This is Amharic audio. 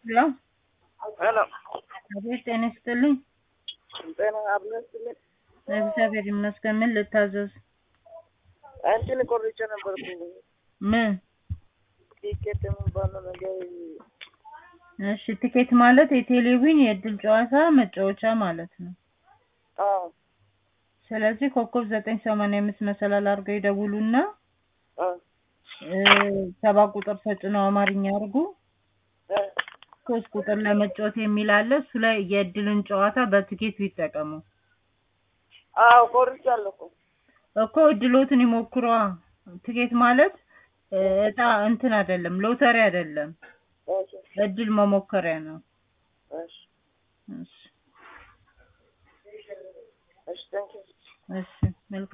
ሄሎ ሄሎ አቤት፣ ጤና ይስጥልኝ። ጤና አብነስልኝ እግዚአብሔር ይመስገን። ምን ልታዘዝ? እንትን ቆርጬ ነበርኩኝ ምን? ቲኬት የሚባለው ነገር እሺ፣ ቲኬት ማለት የቴሌቪዥን የእድል ጨዋታ መጫወቻ ማለት ነው። አዎ ስለዚህ ኮከብ ዘጠኝ ሰማንያ አምስት መሰላል አድርገው ይደውሉና አዎ እ ሰባ ቁጥር ተጭነው አማርኛ አድርጉ። እ ሶስት ቁጥር ለመጫወት የሚል አለ። እሱ ላይ የእድልን ጨዋታ በትኬት ቢጠቀሙ አዎ ቆርጫለሁ እኮ እኮ እድሎትን ይሞክሯ። ትኬት ማለት እ እጣ እንትን አይደለም፣ ሎተሪ አይደለም፣ እሺ እድል መሞከሪያ ነው። እሺ እሺ እሺ ታንኪዩ እሺ መልካም